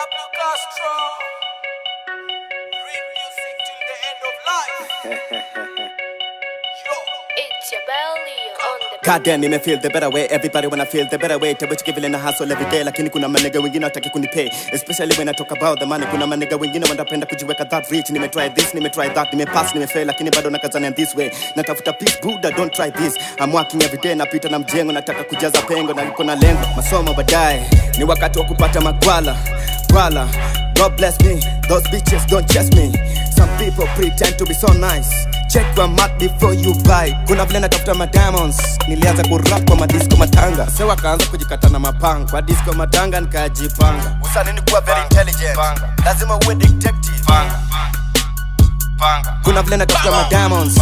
Pablo Castro. Real music till the end of life. Yo. It's your belly on the Goddamn, nime feel the better way everybody wanna feel the better way tabachiki vile na hustle every day lakini kuna manega wengine wataki kunipay especially when I talk about the money kuna manega wengine wanapenda kujiweka that rich nime try this nime try that nime pass nime fail lakini bado nakazana this way natafuta peace buda don't try this I'm working every day napita na mjengo nataka kujaza pengo na niko na lengo masomo baadaye ni wakati wa kupata magwala gwala God bless me those bitches don't chase me some people pretend to be so nice check your mark before you buy kuna vile natafuta ma diamonds nilianza kurap kwa madisco matanga se wakaanza kujikata na mapanga kwa disco matanga nikajipanga usanini kuwa very intelligent lazima uwe detective kuna vile natafuta ma diamonds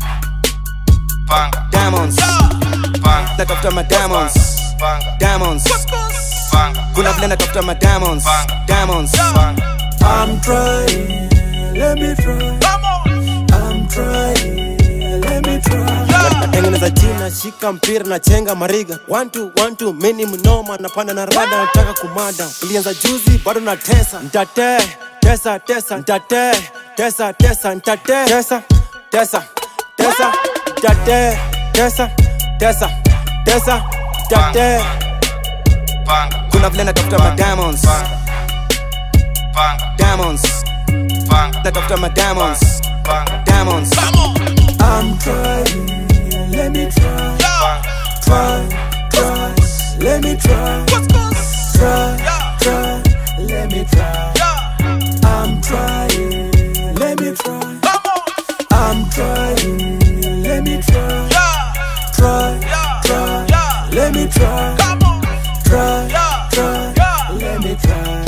diamonds natafuta ma diamonds diamonds kuna vile natafuta ma diamonds diamonds I'm trying, let me try. Come on. I'm trying, let me try. natengeneza jina shika mpira na chenga mariga one two, one two, mini mnoma napanda na rada nataka kumada ulianza juzi bado na tesa ntate tesa tesa ntate tesa tesa ntate tesa tesa tesa ntate tesa tesa tesa ntate kuna vile natafuta ma diamonds diamonds natafuta ma diamonds diamonds I'm trying, let me try. Try, try, let me try. Try, try, let me try. I'm trying, let me try. I'm trying, let me try. Try, try, let me try. Try, try, let me try.